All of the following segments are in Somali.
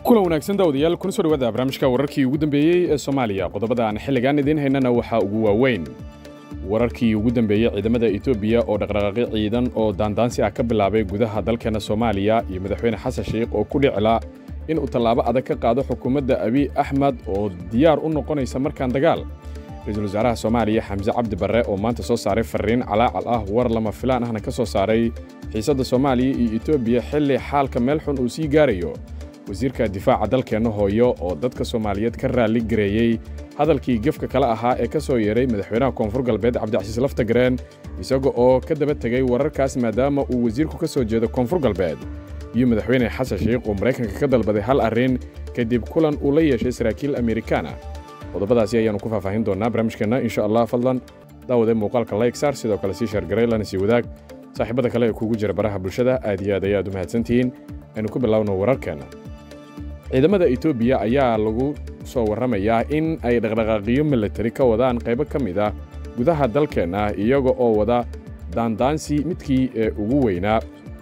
kulan wanaagsan daawadayaal kuna soo dhawaada barnaamijka wararkii ugu dambeeyey ee soomaaliya qodobada aan xilligan idiin haynana waxaa ugu waaweyn wararkii ugu dambeeyey ciidamada etoobiya oo dhaqdhaqaaqyo ciidan oo daandaansi ah ka bilaabay gudaha dalkeenna soomaaliya iyo madaxweyne xasan sheikh oo ku dhicila in uu tallaabo adag ka qaado xukuumadda abiy axmed oo diyaar u noqonaysa markaan dagaal ra-iisul wasaaraha soomaaliya xamse cabdi barre oo maanta soo saaray farriin calaacal ah war lama filaan ahna ka soo saaray xiisadda soomaaliya iyo etoobiya xilli xaalka meel xun uu sii gaarayo wasiirka difaaca dalkeenna hooyo oo dadka soomaaliyeed ka raalli gareeyey hadalkii gefka kale ahaa ee ka soo yeeray madaxweynaha koonfur galbeed cabdicasiis laftagareen isaga oo ka daba tegey wararkaas maadaama uu wasiirku ka soo jeedo koonfur galbeed iyo madaxweyne xasan sheikh oo maraykanka ka dalbaday hal arrin kadib kulan uu la yeeshay saraakiil amerikaan ah qodobadaasi ayaannu ku faahfaahin doonnaa barnaamijkeenna insha allah fadlan daawade muuqaalka layksaar sidoo kale sii sheergaray lana sii wadaag saaxiibada kale ee kuugu jira baraha bulshada aad iyo aad ayaad u mahadsantihiin aynu ku bilaawno wararkeenna ciidamada etoobiya ayaa lagu soo warramayaa in ay dhaqdhaqaaqiyo militari ka wadaan qaybo ka mid ah gudaha dalkeenna iyaga oo wada daandaansi midkii ee ugu weynaa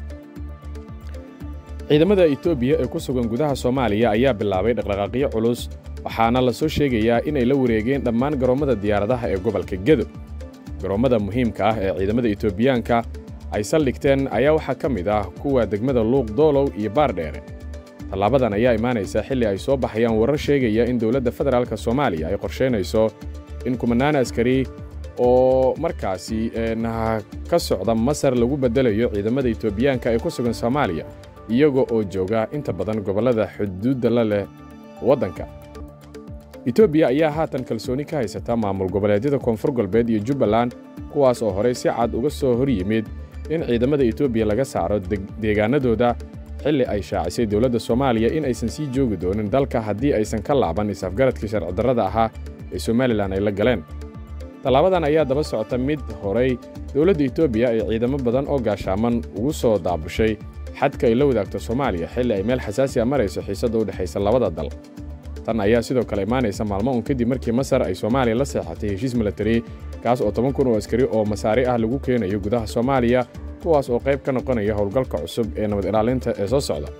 ciidamada etoobiya ee ku sugan gudaha soomaaliya ayaa bilaabay dhaqdhaqaaqyo culus waxaana la soo sheegayaa inay la wareegeen dhammaan garoommada diyaaradaha ee gobolka gedo garoommada muhiimka ah ee ciidamada etoobiyaanka ay saldhigteen ayaa waxaa ka mid ah kuwa degmada luuq doolow iyo baardheere tallaabadan ayaa imaanaysa xilli ay soo baxayaan warar sheegaya in dowladda federaalk soomaaliya ay qorshaynayso in kumanaan askari oo markaasi ka socda masar lagu beddelayo ciidamada etoobiyaanka ee ku sugan soomaaliya iyaga oo jooga inta badan gobollada xuduudda la leh waddanka etoobiya ayaa haatan kalsooni ka haysata maamul goboleedyada koonfur galbeed iyo jubbaland kuwaas oo horey si cad uga soo hor yimid in ciidamada etoobiya laga saaro deegaanadooda xilli ay shaacisay dowladda soomaaliya in aysan sii joogi doonin dalka haddii aysan ka laaban is-afgaradkii sharcidarrada ahaa ee somalilan ay la galeen tallaabadan ayaa daba socota mid horay dowladda etoobiya ay ciidamo badan oo gaashaaman ugu soo daabushay xadka ay la wadaagto soomaaliya xilli ay meel xasaasi a marayso xiisadda u dhexaysa labada dal tan ayaa sidoo kale imaanaysa maalmo un kadib markii masar ay soomaaliya la seexatay heshiis milatari kaas oo toban kun oo askari oo masaari ah lagu keenayo gudaha soomaaliya kuwaas oo qayb ka noqonaya howlgalka cusub ee nabad ilaalinta ee soo socda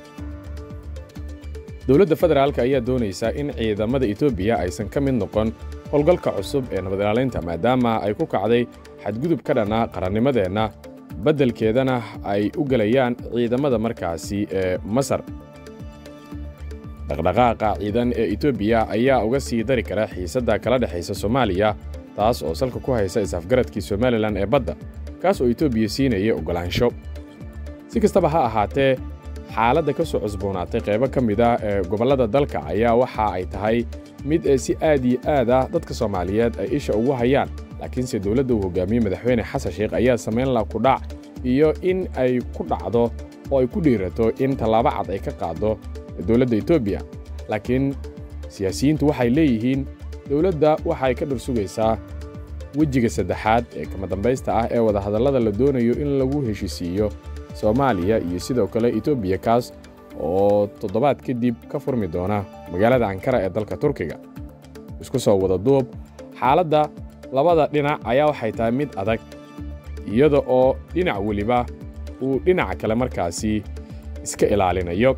dowladda federaalk ayaa doonaysa in ciidamada etoobiya aysan ka mid noqon howlgalka cusub ee nabad ilaalinta maadaama ay ku kacday xadgudub ka dhanna qarannimadeenna beddelkeedana ay u gelayaan ciidamada markaasi ee masar dhaqdhaqaaqa ciidan ee etoobiya ayaa uga sii dari kara xiisadda kala dhexaysa soomaaliya taas oo salka ku haysa is-afgaradkii somalilan ee badda kaas oo etoobiya siinaya oggolaansho si kastaba ha ahaatee xaaladda ka soo cusboonaatay qaybo ka mid ah ee gobollada dalka ayaa waxa ay tahay mid ee si aad iyo aad ah dadka soomaaliyeed ay isha ugu hayaan laakiinse dowladda uu hogaamiyey madaxweyne xasan sheikh ayaa samayn la kudhac iyo in ay ku dhacdo oo ay ku dhiirato in tallaabo cad ay ka qaaddo dowladda etoobiya laakiin siyaasiyiintu waxay leeyihiin dowladda waxay ka dhur sugaysaa wejiga saddexaad ee kama dambaysta ah ee wadahadallada la doonayo in lagu heshisiiyo soomaaliya iyo sidoo kale etoobiya kaas oo toddobaad kadib ka furmi doona magaalada ankara ee dalka turkiga isku soo wada duub xaaladda labada dhinac ayaa waxay tahay mid adag iyada oo dhinac weliba uu dhinaca kale markaasi iska ilaalinayo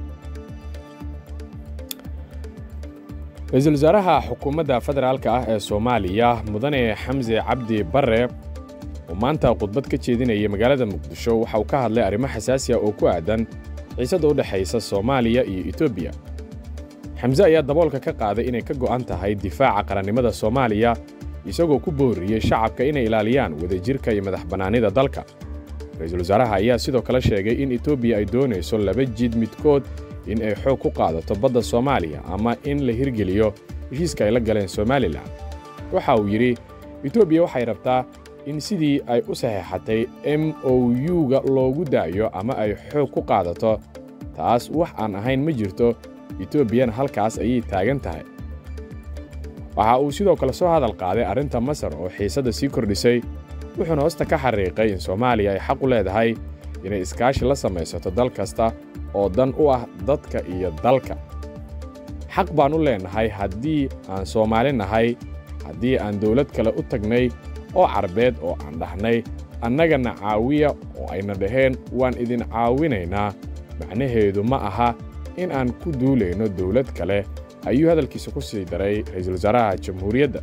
ra-iisul wasaaraha xukuumadda federaalka ah ee soomaaliya mudane xamse cabdi barre oo maanta khudbad ka jeedinaya magaalada muqdisho waxa uu ka hadlay arrimo xasaasi ah oo ku aadan xiisadda u dhexaysa soomaaliya iyo etoobiya xamse ayaa daboolka ka qaaday inay ka go'an tahay difaaca qarannimada soomaaliya isagoo ku booriyey shacabka inay ilaaliyaan wadajirka iyo madax bannaanida dalka ra-iisul wasaaraha ayaa sidoo kale sheegay in etoobiya ay doonayso laba jid midkood in ay xoog ku qaadato badda soomaaliya ama in la hirgeliyo heshiiska ay la galeen somalilan waxa uu yidhi etoobiya waxay rabtaa in sidii ay u saxeexatay m o u-ga loogu daayo ama ay xoog ku qaadato taas wax aan ahayn ma jirto etoobiyana halkaas ayay taagan tahay waxa uu sidoo kale soo hadal qaaday arrinta masar oo xiisadda sii kordhisay wuxuuna hoosta ka xariiqay in soomaaliya ay xaq u leedahay inay iskaashi la samaysato dal kasta oo dan u ah dadka iyo dalka xaq baan u leennahay haddii aan soomaali nahay haddii aan dawlad kale u tagnay oo carbeed oo aan dhahnay annagana caawiya oo ayna dhaheen waan idin caawinaynaa macnaheedu ma aha in aan ku duulayno dowlad kale ayuu hadalkiisa ku sii daray ra'iisul wasaaraha jamhuuriyadda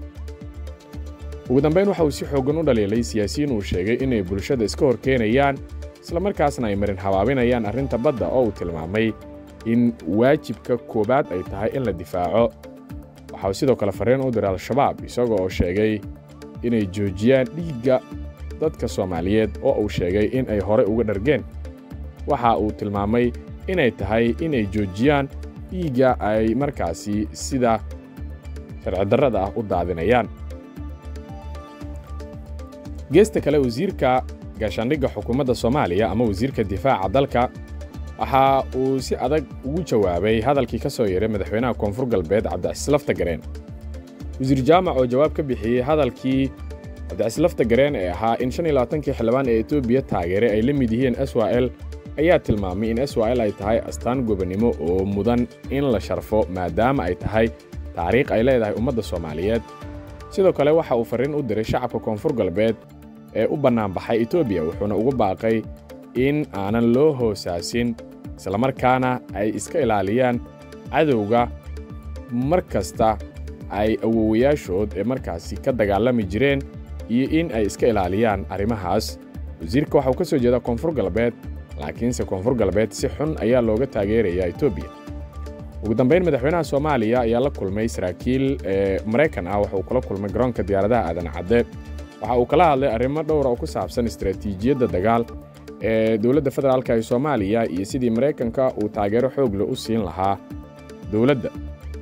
ugu dambayn waxa uu si xooggan u dhaliilay siyaasiyiin uu sheegay inay bulshada iska hor keenayaan islamarkaasna ay marin habaabinayaan arrinta badda oo uu tilmaamay in waajibka koowaad ay tahay in la difaaco waxa uu sidoo kale farriin u diray al-shabaab isagoo oo sheegay inay joojiyaan dhiigga dadka soomaaliyeed oo uu sheegay in ay horey uga dhargeen waxa uu tilmaamay inay tahay inay joojiyaan dhiigga ay markaasi sida sharcidarrada ah u daadinayaan geesta kale wasiirka gaashaandhigga xukuumadda soomaaliya ama wasiirka difaaca dalka waxa uu si adag ugu jawaabay hadalkii ka soo yeeray madaxweynaha koonfur galbeed cabdicasiis laftagareen wasiir jaamac oo jawaab ka bixiyey hadalkii cabdicasiis laftagareen ee ahaa in shan iyo labaatankii xildhibaan ee etoobiya taageeray ay la mid yihiin s w l ayaa tilmaamay in s w l ay tahay astaan gobonnimo oo mudan in la sharfo maadaama ay tahay taariikh ay leedahay ummadda soomaaliyeed sidoo kale waxa uu farriin u diray shacabka koonfur galbeed ee u bannaanbaxay etoobiya wuxuuna ugu baaqay in aanan loo hoosaasin islamarkaana ay iska ilaaliyaan cadowga mar kasta ay awowayaashood ee markaasi ka dagaalami jireen iyo in ay iska ilaaliyaan arrimahaas wasiirka waxa uu ka soo jeedaa koonfur galbeed laakiinse koonfur galbeed si xun ayaa looga taageerayaa etoobiya ugu dambayn madaxweynaha soomaaliya ayaa la kulmay saraakiil ee maraykan ah waxa uu kula kulmay garoonka diyaaradaha aadan cadde waxa uu kala hadlay arrimo dhowra oo ku saabsan istaraatiijiyadda dagaal ee dowladda federaalka ee soomaaliya iyo sidii maraykanka uu taageero xoog leh u siin lahaa dowladda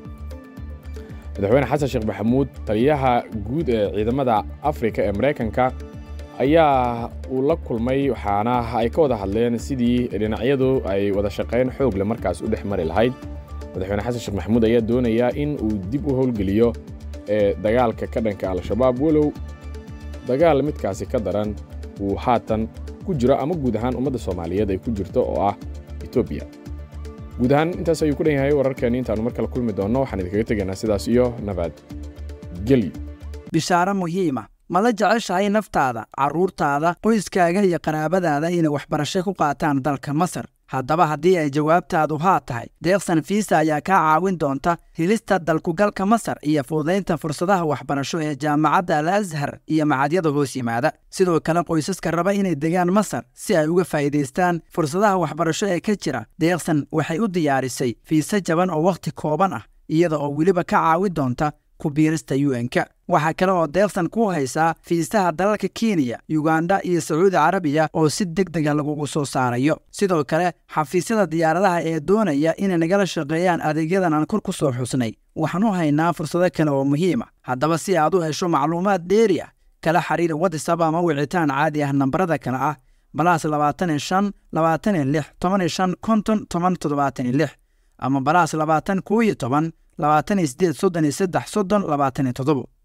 madaxweyne xasan sheekh maxamuud taliyaha guud ee ciidamada afrika ee maraykanka ayaa uu la kulmay waxaana ay ka wada hadleen sidii dhinacyadu ay wada shaqayn xoog leh markaas u dhex mari lahayd madaxweyne xasan sheekh maxamuud ayaa doonayaa in uu dib u howlgeliyo ee dagaalka ka dhanka al-shabaab walow dagaal midkaasi ka daran uu haatan ku jiro ama guud ahaan ummadda soomaaliyeed ay ku jirto oo ah etoobiya guud ahaan intaas ayuu ku dhan yahay wararkeenni intaannu mar kale kulmi doonno waxaan idinkaga tegaynaa sidaas iyo nabad gelyo bishaaro muhiima mala jeceshahay naftaada carruurtaada qoyskaaga iyo qaraabadaada inay waxbarasho ku qaataan dalka masar haddaba haddii ay jawaabtaadu haa tahay deeqsan fiisa ayaa kaa caawin doonta helista dalkugalka masar iyo fududaynta fursadaha waxbarasho ee jaamacadda al ashar iyo macadyada hoos yimaada sidoo kale qoysaska raba inay degaan masar si ay uga faa'iidaystaan fursadaha waxbarasho ee ka jira deeqsan waxay u diyaarisay fiise jaban oo wakhti kooban ah iyada oo weliba ka caawin doonta ku biirista un-ka waxaa kale oo deeqsan ku haysaa fiisaha dalalka kenya yuganda iyo sacuudi carabiya oo si deg dega lagugu soo saarayo sidoo kale xafiisyada diyaaradaha ee doonaya inay nagala shaqeeyaan adeegyadan aan kor ku soo xusnay waxaan u haynaa fursado kale oo muhiima haddaba si aad u hesho macluumaad dheeri ah kala xiriir watisab ama wicitaan caadi ah nambarada kale ah balaas labaatan iyo shan labaatan iyo lix toban iyo shan konton toban toddobaatan iyo lix ama balaas labaatan kow iyo toban labaatan iyo sideed soddon iyo saddex soddon labaatan iyo toddobo